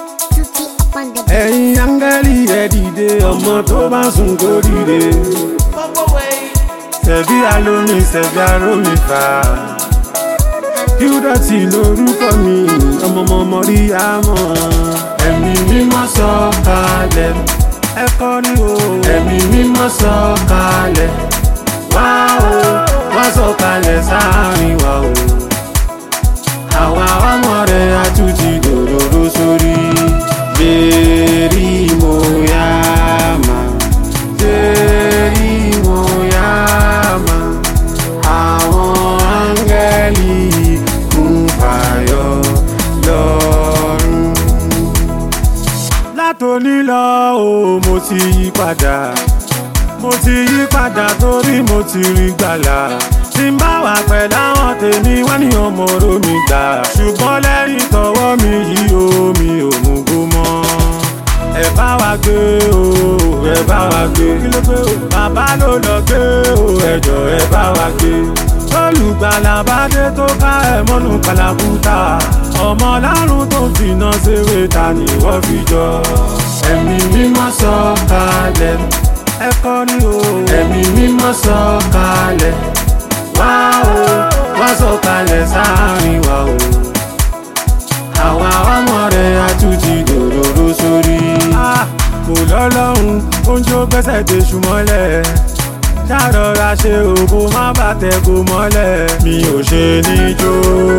Tutti up on the beat. ẹ̀yin áńgẹ́lì ẹ dìde ọmọ tó bá sùn kó dìde. Ṣẹ̀bí alómi ṣẹ̀bí arómi fà. Kíúdọ̀tì lorúkọ mi, ọmọọmọ rí àmọ́. Ẹ̀mí mímọ́ sọ kalẹ̀. Ẹ kọrin o. Ẹ̀mí mímọ́ sọ kalẹ̀. Wá o, wá sọ kalẹ̀ sáàrin wa o. Àwa ọmọ rẹ̀ á tún ti dòdòdó sórí. Jerry Moyama, Jerry Moyama, àwọn áńgẹ́lì kún fàyọ lọ́rùn. Látòní lọ o, mo ti yí padà. Mo ti yí padà torí mo ti rí gbàlà. Tí n bá wà pẹ̀lú àwọn tèmi, wọ́n ní ọmọ oró mi gbà. Ṣùgbọ́n lẹ́yìn tọwọ́ mi yìí o, mi ò mú gbó mọ́. Ẹ bá wa gbé o, ẹ bá wa gbé. Kí ló gbé o? Bàbá ló lọ gbé o, ẹjọ́ ẹ bá wa gbé. Olùgbàlà bá dé tó ká ẹ mọ́nú kàlàkùtà. Ọmọ lárùn tó ń finá ṣeré ta ni wọ́n fi jọ. Ẹ̀mí mímọ́ sọ kalẹ̀ ẹ kọrin o. ẹ̀mí mímọ́ sọ kalẹ̀ wá o wá sọ kalẹ̀ sáàrin wa o. àwa ọmọ rẹ̀ á tún ti dòdòdó sórí. kò lọ́lọ́run oúnjẹ ó gbẹ́sẹ̀ dé ṣùmọ́lẹ̀ ṣàrọ̀ra ṣe òbó má bàtẹ̀ kó mọ́lẹ̀ mi ò ṣe níjó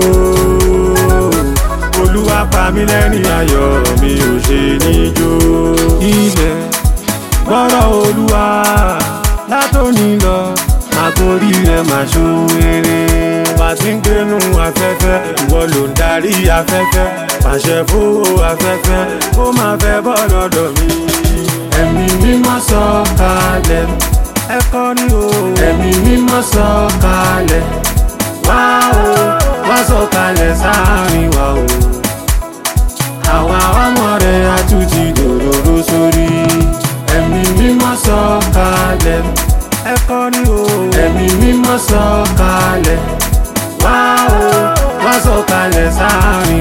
olúwa pa mí lẹ́rìn ayọ̀ mi ò ṣe níjó ilẹ̀ gbọ́rọ̀ olúwa látòní lọ àkórí rẹ̀ máa ṣoore. bá ti ń gbénu afẹ́fẹ́ ìwọ ló ń darí afẹ́fẹ́ pàṣẹ fowó afẹ́fẹ́ ó máa fẹ́ bọ́ lọ́dọ̀ mi. ẹ̀mí mímọ́ sọ kalẹ̀ ẹ kọrin o. ẹ̀mí mímọ́ sọ kalẹ̀ wá o wá sọ kalẹ̀ sáàrin wa o. àwa ọmọ rẹ̀ á tún ti dòdòdó sórí ẹ̀mí mímọ́ sọ kalẹ̀ ẹ kọrin o. ẹ̀mí mímọ́ sọ kalẹ̀ wá o wá sọ kalẹ̀ sáàrin.